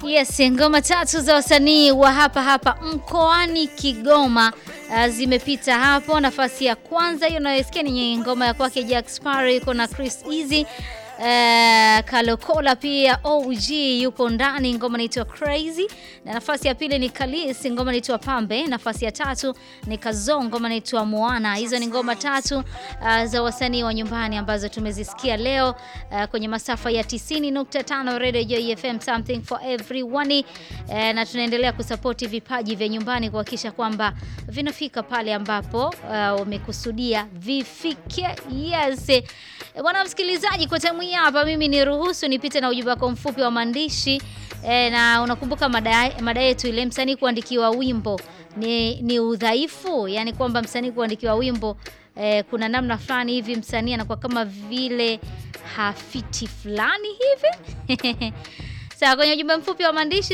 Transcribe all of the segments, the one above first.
Yes, ngoma tatu za wasanii wa hapa hapa mkoani Kigoma uh, zimepita hapo. Nafasi ya kwanza hiyo unayosikia ni ngoma ya kwake Jack Sparrow yuko na Chris Easy. Uh, Kalokola pia OG yupo ndani, ngoma inaitwa Crazy, na nafasi ya pili ni Kalis, ngoma inaitwa Pambe. Nafasi ya tatu ni Kazo, ngoma inaitwa Moana. Hizo ni ngoma tatu uh, za wasanii wa nyumbani ambazo tumezisikia leo uh, kwenye masafa ya 90.5 Radio Joy FM, something for everyone uh, na tunaendelea kusapoti vipaji vya nyumbani kuhakikisha kwamba vinafika pale ambapo wamekusudia uh, vifike. Yes bwana msikilizaji, kwa tamu hii hapa mimi ni ruhusu nipite na ujumbe wako mfupi wa maandishi e, na unakumbuka mada, mada yetu ile msanii kuandikiwa wimbo ni, ni udhaifu, yani kwamba msanii kuandikiwa wimbo e, kuna namna fulani hivi msanii anakuwa kama vile hafiti fulani hivi Sawa, kwenye ujumbe mfupi wa maandishi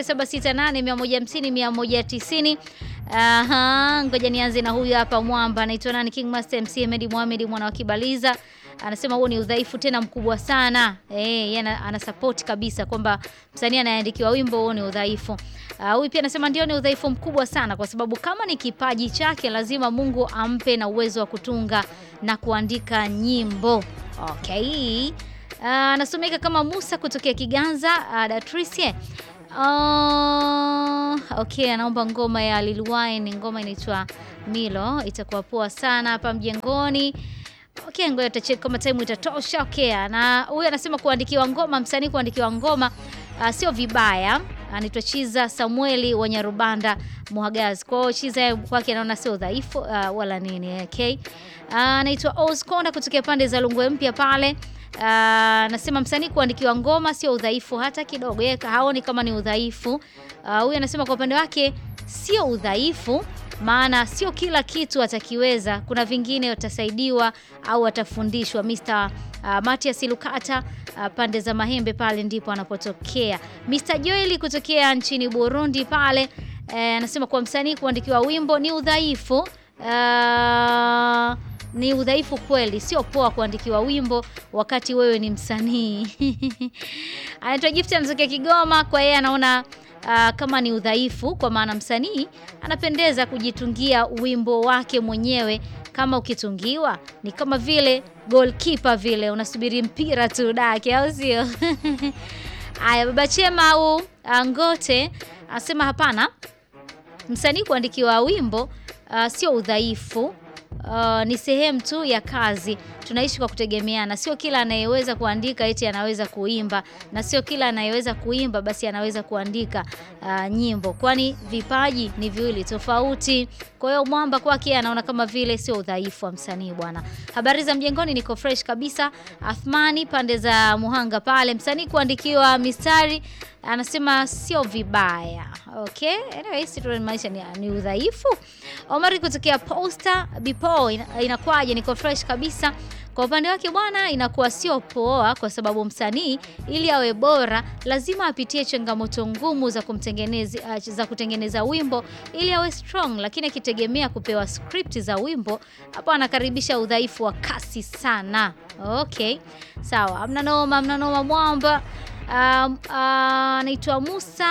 0768150190. Aha, ngoja nianze na huyu hapa mwamba anaitwa nani? King Master MC Ahmed Mohamed mwana wa Kibaliza anasema huo ni udhaifu tena mkubwa sana. Eh, yeye ana support kabisa kwamba msanii anaandikiwa wimbo huo ni udhaifu. Uh, huyu pia anasema ndio ni udhaifu mkubwa sana kwa sababu kama ni kipaji chake lazima Mungu ampe na uwezo wa kutunga na kuandika nyimbo. Okay. Anasomeka uh, kama Musa kutokea Kiganza uh, Datrice. Uh, okay, anaomba ngoma ya Lil Wayne, ngoma inaitwa Milo, itakuwa poa sana hapa mjengoni. Okay, ngoja tutacheki kama time itatosha. Okay, na huyu anasema kuandikiwa ngoma, msanii kuandikiwa ngoma uh, sio vibaya. Anaitwa Chiza Samueli wa Nyarubanda Muhagazi. Kwa hiyo Chiza kwake anaona sio udhaifu uh, wala nini. Okay. Anaitwa uh, Osconda kutokea pande za Lungwe mpya pale. Anasema uh, msanii kuandikiwa ngoma sio udhaifu hata kidogo. Yeye haoni kama ni udhaifu. Huyu uh, anasema kwa upande wake sio udhaifu maana sio kila kitu atakiweza. Kuna vingine watasaidiwa au atafundishwa. Mr. uh, Matias Lukata uh, pande za Mahembe pale ndipo anapotokea. Mr. Joeli kutokea nchini Burundi pale anasema eh, kwa msanii kuandikiwa wimbo ni udhaifu uh, ni udhaifu kweli, sio poa kuandikiwa wimbo wakati wewe ni msanii. Anaitwa Gift anatokea Kigoma, kwa yeye anaona Uh, kama ni udhaifu kwa maana msanii anapendeza kujitungia wimbo wake mwenyewe. Kama ukitungiwa ni kama vile goalkeeper vile unasubiri mpira tu dake, au sio? Aya, baba Chema au Ngote anasema hapana, msanii kuandikiwa wimbo uh, sio udhaifu. Uh, ni sehemu tu ya kazi. Tunaishi kwa kutegemeana. Sio kila anayeweza kuandika eti anaweza kuimba, na sio kila anayeweza kuimba basi anaweza kuandika uh, nyimbo, kwani vipaji ni viwili tofauti. Kwa hiyo mwamba kwake anaona kama vile sio udhaifu wa msanii bwana. Habari za mjengoni, niko fresh kabisa. Athmani pande za Muhanga pale, msanii kuandikiwa mistari anasema sio vibaya. Okay, anyway, si maisha ni, ni udhaifu. Omari kutokea Posta Bipo, inakwaje? Niko fresh kabisa. Kwa upande wake bwana, inakuwa sio poa, kwa sababu msanii ili awe bora lazima apitie changamoto ngumu za kumtengeneza za kutengeneza wimbo ili awe strong, lakini akitegemea kupewa script za wimbo, hapo anakaribisha udhaifu wa kasi sana. Okay, sawa, amna noma, amna noma mwamba. Anaitwa um, uh, Musa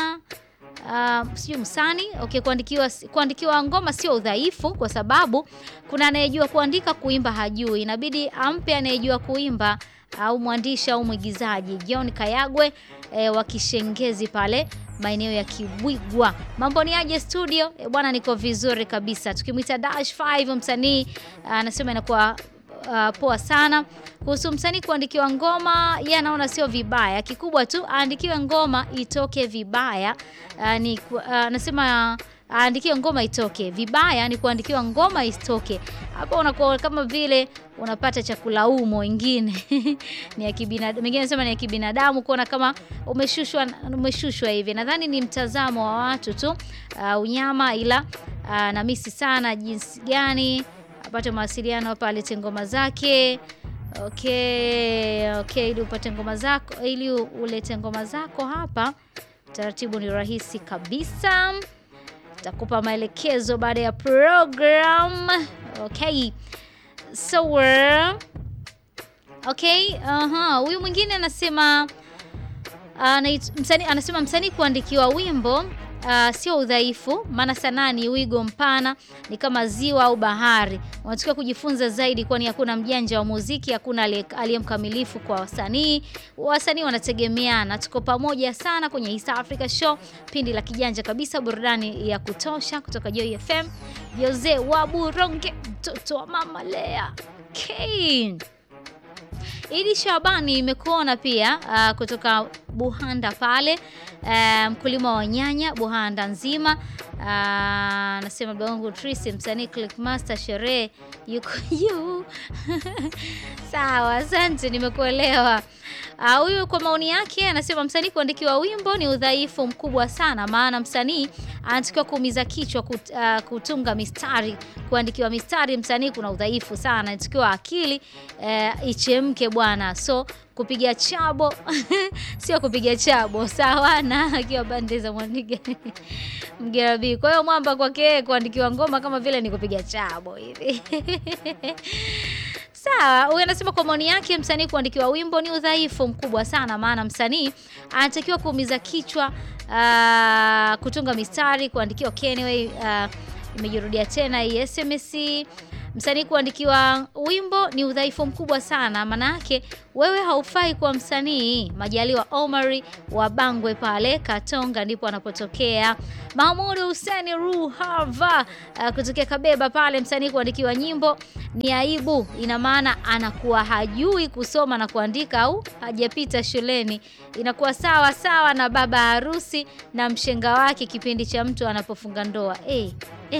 Uh, sijui Msani. Okay, kuandikiwa kuandikiwa ngoma sio udhaifu, kwa sababu kuna anayejua kuandika, kuimba hajui, inabidi ampe anayejua kuimba au mwandishi au mwigizaji. John Kayagwe eh, wa Kishengezi pale maeneo ya Kibwigwa. Mambo ni aje studio? Eh, bwana niko vizuri kabisa. Tukimwita Dash 5 msanii anasema uh, inakuwa Uh, poa sana kuhusu msanii kuandikiwa ngoma. Yeye anaona sio vibaya, kikubwa tu aandikiwe ngoma itoke vibaya. Uh, ni anasema uh, aandikiwe ngoma itoke vibaya, ni kuandikiwa ngoma isitoke. Hapo unakuwa kama vile unapata cha kulaumu wengine ni ya kibinadamu, wengine nasema ni ya kibinadamu, kuona kama umeshushwa umeshushwa hivi. Nadhani ni mtazamo wa watu tu, uh, unyama, ila uh, na misi sana jinsi gani apate mawasiliano hapa, alete ngoma zake. Okay, okay, ili upate ngoma zako, ili ulete ngoma zako hapa, taratibu ni rahisi kabisa. Takupa maelekezo baada ya program. Okay, so okay, aha, huyu mwingine anasema Anait- msanii anasema msanii kuandikiwa wimbo Uh, sio udhaifu, maana sanaa ni wigo mpana, ni kama ziwa au bahari. Unatakiwa kujifunza zaidi, kwani hakuna mjanja wa muziki, hakuna aliye aliye mkamilifu kwa wasanii. Wasanii wanategemeana. Tuko pamoja sana kwenye East Africa Show, pindi la kijanja kabisa, burudani ya kutosha kutoka Joy FM. Jose wa Buronge, mtoto wa mama Lea Kane. Idi Shabani imekuona pia uh, kutoka Buhanda pale uh, mkulima wa nyanya Buhanda nzima anasema uh, Bangu Trisi msanii Clickmaster sherehe yuko juu. Sawa, asante, nimekuelewa. Ah, Huyu kwa maoni yake anasema msanii kuandikiwa wimbo ni udhaifu mkubwa sana, maana msanii anatakiwa kuumiza kichwa kut, ah, kutunga mistari. Kuandikiwa mistari msanii kuna udhaifu sana, anatakiwa akili eh, ichemke bwana, so kupiga chabo sio kupiga chabo sawa na akiwa bande za Mwandiga Mgerabi. Kwa hiyo mwamba kwake yeye kuandikiwa ngoma kama vile ni kupiga chabo hivi Sawa, huyu anasema kwa maoni yake msanii kuandikiwa wimbo ni udhaifu mkubwa sana, maana msanii anatakiwa kuumiza kichwa, ah, kutunga mistari, kuandikiwa. Okay, anyway, ah, imejirudia tena hii SMS. Msanii kuandikiwa wimbo ni udhaifu mkubwa sana, maana yake wewe haufai kuwa msanii. Majaliwa Omari wa Bangwe pale Katonga ndipo anapotokea. Mahmud Hussein Ruhava uh, kutokea Kabeba pale, msanii kuandikiwa nyimbo ni aibu, ina maana anakuwa hajui kusoma na kuandika au hajapita shuleni. Inakuwa sawa sawa na baba harusi na mshenga wake kipindi cha mtu anapofunga ndoa. Eh.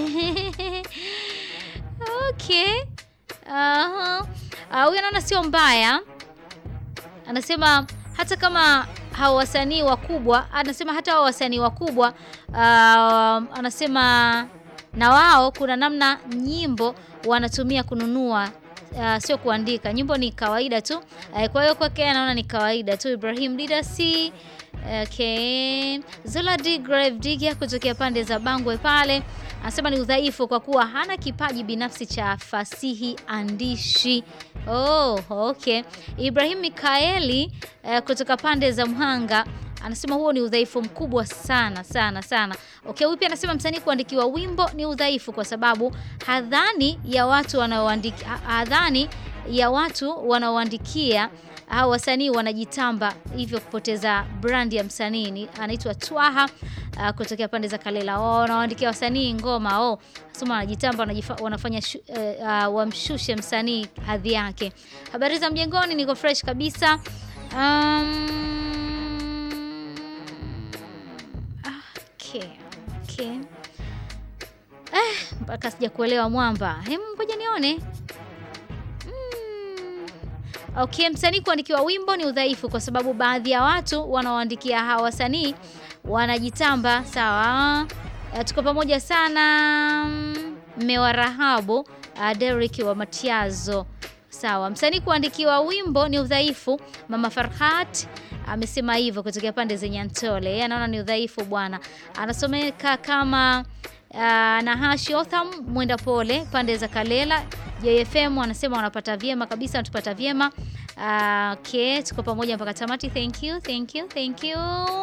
Okay. Aha. Ah, huyu anaona sio mbaya. Anasema hata kama hao wasanii wakubwa, anasema hata hao wasanii wakubwa ah, anasema na wao kuna namna nyimbo wanatumia kununua uh, sio kuandika. Nyimbo ni kawaida tu. Uh, kwa hiyo kwake anaona ni kawaida tu. Ibrahim Didasi Okay. Zola D Grave Digger kutokea pande za Bangwe pale anasema ni udhaifu kwa kuwa hana kipaji binafsi cha fasihi andishi. Oh, okay. Ibrahim Mikaeli eh, kutoka pande za Mhanga anasema huo ni udhaifu mkubwa sana sana sana. Okay, huyu pia anasema msanii kuandikiwa wimbo ni udhaifu kwa sababu hadhani ya watu wanaoandika hadhani ya watu wanaoandikia au wasanii wanajitamba hivyo kupoteza brand ya msanii. Ni- Anaitwa Twaha uh, kutokea pande za Kalela. Wao wanaoandikia wasanii ngoma oh, sema wanajitamba wanajifa, wanafanya shu, uh, uh, wamshushe msanii hadhi yake. Habari za mjengoni, niko fresh kabisa. Um, okay, okay. Eh, mpaka sija kuelewa mwamba. Hem, ngoja nione. Mm. Okay, msanii kuandikiwa wimbo ni udhaifu kwa sababu baadhi ya watu wanaoandikia hawa wasanii wanajitamba. Sawa, Eh, tuko pamoja sana. Mm, Mme wa Rahabu uh, Derrick wa Matiazo. Sawa, msanii kuandikiwa wimbo ni udhaifu. Mama Farhat amesema hivyo kutokea pande za Nyantole. Yeye anaona ni udhaifu bwana. Anasomeka kama uh, Nahashi Otham mwenda pole pande za Kalela. JFM wanasema wanapata vyema kabisa, wanatupata vyema. Uh, okay, tuko pamoja mpaka tamati. Thank you, thank you, thank you.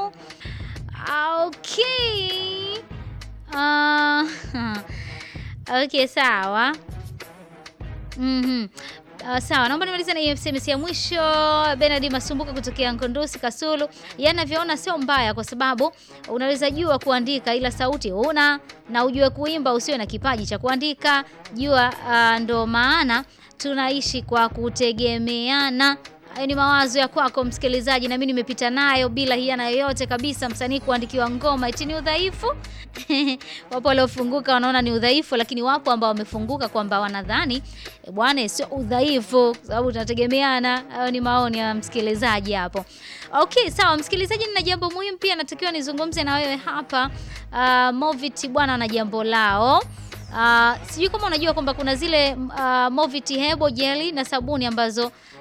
Okay. Uh, okay, sawa. Mhm. Uh, sawa, naomba nimalize na hiyo SMS ya mwisho. Bernard Masumbuka kutokea Nkondosi Kasulu, yeye anavyoona sio mbaya, kwa sababu unaweza jua kuandika ila sauti huna, na ujue kuimba usiwe na kipaji cha kuandika. Jua uh, ndo maana tunaishi kwa kutegemeana. Hayo ni mawazo ya kwako msikilizaji, na mimi nimepita nayo bila hiana yoyote kabisa. Msanii kuandikiwa ngoma eti ni udhaifu? wapo waliofunguka wanaona ni udhaifu, lakini wapo ambao wamefunguka kwamba wanadhani e, bwana sio udhaifu, kwa sababu tunategemeana. Hayo ni maoni ya msikilizaji hapo. Okay, sawa msikilizaji, nina jambo muhimu pia natakiwa nizungumze na wewe hapa. Uh, Movit bwana na jambo lao Uh, sijui kama unajua kwamba kuna zile uh, Movit hebo jeli na sabuni ambazo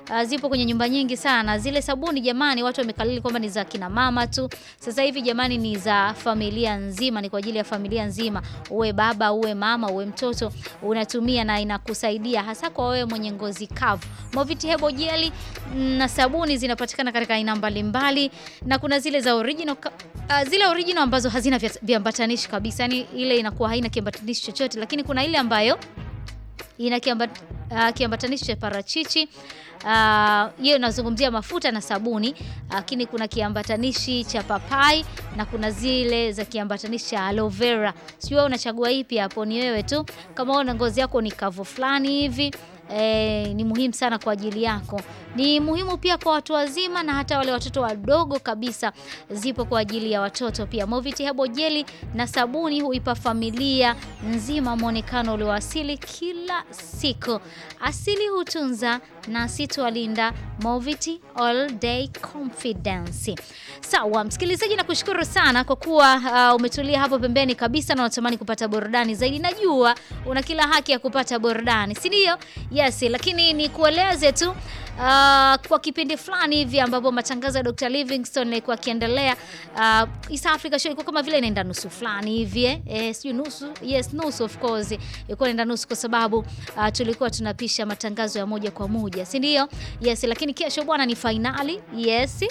uh, zipo kwenye nyumba nyingi sana. Zile sabuni jamani, watu wamekalili kwamba ni za kina mama tu. Sasa hivi jamani, ni za familia nzima, ni kwa ajili ya familia nzima, uwe baba, uwe mama, uwe mtoto, unatumia na inakusaidia hasa kwa wewe mwenye ngozi kavu. Moviti Hebo Jeli na sabuni zinapatikana katika aina mbalimbali, na kuna zile za original uh, zile original ambazo hazina viambatanishi kabisa, yani ile inakuwa haina kiambatanishi chochote, lakini kuna ile ambayo ina kiambat, uh, kiambatanishi cha parachichi hiyo uh, inazungumzia mafuta na sabuni, lakini uh, kuna kiambatanishi cha papai na kuna zile za kiambatanishi cha aloe vera. Sijui wewe unachagua ipi hapo, ni wewe tu. Kama una ngozi yako ni kavu fulani hivi E, ni muhimu sana kwa ajili yako. Ni muhimu pia kwa watu wazima na hata wale watoto wadogo kabisa, zipo kwa ajili ya watoto pia. Moviti Hebo Jeli na sabuni huipa familia nzima mwonekano ulioasili kila siku. Asili hutunza na sitwalinda. Moviti all day confidence. Sawa msikilizaji, na kushukuru sana kwa kuwa uh, umetulia hapo pembeni kabisa na unatamani kupata burudani zaidi. Najua una kila haki ya kupata burudani, si ndio? Yes, lakini ni kueleze tu uh, kwa kipindi fulani hivi ambapo matangazo ya Dr. Livingstone yalikuwa akiendelea, uh, East Africa Show ilikuwa kama vile inaenda nusu fulani hivi eh, eh sio nusu, yes nusu of course ilikuwa inaenda nusu kwa sababu uh, tulikuwa tunapisha matangazo ya moja kwa moja, si ndio? Yes, lakini kesho bwana ni finali. Yes.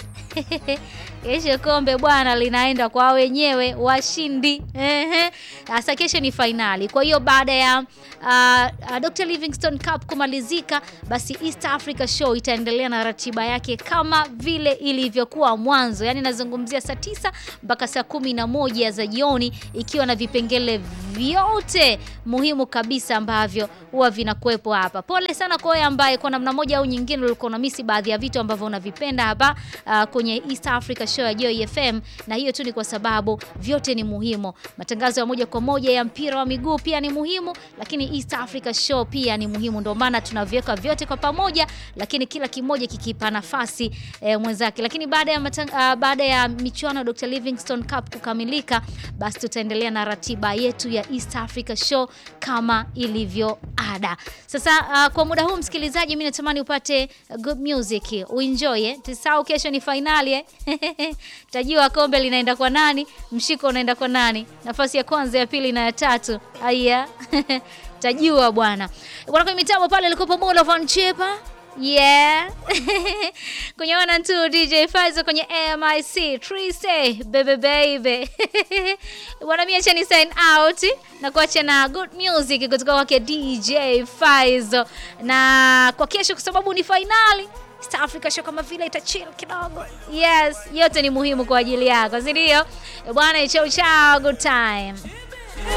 Kesho kombe bwana linaenda kwa wenyewe washindi. Ehe. Sasa kesho ni finali. Kwa hiyo baada ya uh, uh, Dr. Livingstone Cup kumalizika, basi East Africa Show itaendelea na ratiba yake kama vile ilivyokuwa mwanzo, yaani nazungumzia saa tisa mpaka saa kumi na moja za jioni, ikiwa na vipengele vyote muhimu kabisa ambavyo huwa vinakuwepo hapa. Pole sana kwa wewe ambaye kwa namna moja au nyingine ulikuwa unamisi baadhi ya vitu ambavyo unavipenda hapa uh, kwenye East Africa Show ya Joy FM, na hiyo tu ni kwa sababu vyote ni muhimu. Matangazo ya moja kwa moja ya mpira wa miguu pia ni muhimu, lakini East Africa Show pia ni muhimu, ndio maana tunaviweka vyote kwa pamoja, lakini kila kimoja kikipa nafasi eh, mwenzake. Lakini baada ya matang, uh, baada ya michuano ya Dr. Livingstone Cup kukamilika, basi tutaendelea na ratiba yetu ya East Africa Show kama ilivyo ada. Sasa uh, kwa muda huu msikilizaji, mimi natamani upate good music, uenjoy eh. Tusahau kesho ni finali eh. Tajua kombe linaenda kwa nani, mshiko unaenda kwa nani, nafasi ya kwanza, ya pili na ya tatu. Aya. Tajua bwana. Bwana kwenye mitambo pale alikuwa Mola Van Chepa. Yeah. kwenye wana tu DJ Faizo kwenye MIC Trise baby baby. Bwana mimi acha ni sign out na kuacha na good music kutoka kwake DJ Faizo. Na kwa kesho kwa sababu ni finali East Africa Show kama vile ita chill kidogo. Yes, yote ni muhimu kwa ajili yako, si ndio? Bwana chao chao, good time.